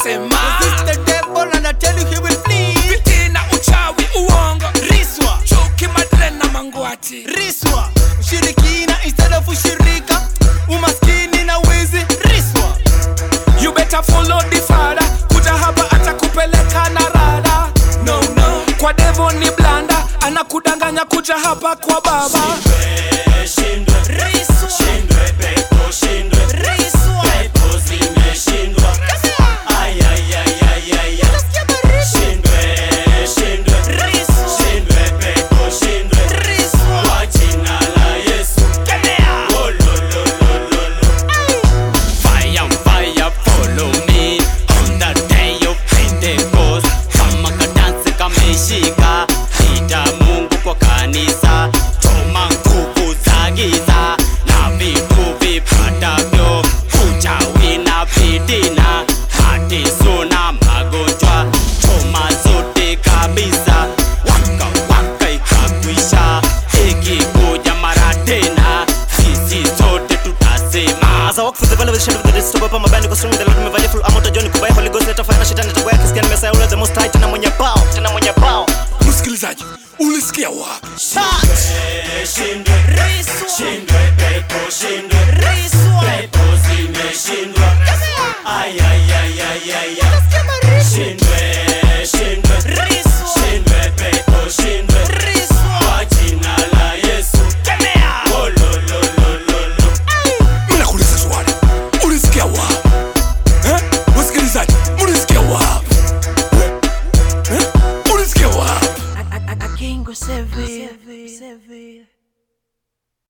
nasema Resist the devil and I tell you he will flee. fitina uchawi uongo Riswa, chuki madre na mangwati riswa, ushirikina instead of ushirika, umaskini na wizi. Riswa, you better follow the father kuja hapa atakupeleka na rada no no kwa devo ni blanda anakudanganya kuja hapa kwa baba riswa, riswa. Nasikia baridi. Riswa, riswa. Fire, fire, follow me on the day of Pentecost. Kama kadansi kameshika, ita Mungu kwa kanisa, choma nguvu za giza na vitu vipatavyo, uchawi na fitina, mateso na magonjwa, choma zote kabisa, waka waka ikakwisha, ikikuja mara tena, sisi sote tutasema As I walk through the valley with the shadow of the death, stop up on my band, niko strong in the Lord, nimevalia full armor, utajua niko by Holy Ghost, let fire na shetani atakuwa kisikia nimesaya ule the most high, tena mwenye pao, tena mwenye pao. msikilizaji ulisikia wapi Touch. Riswa.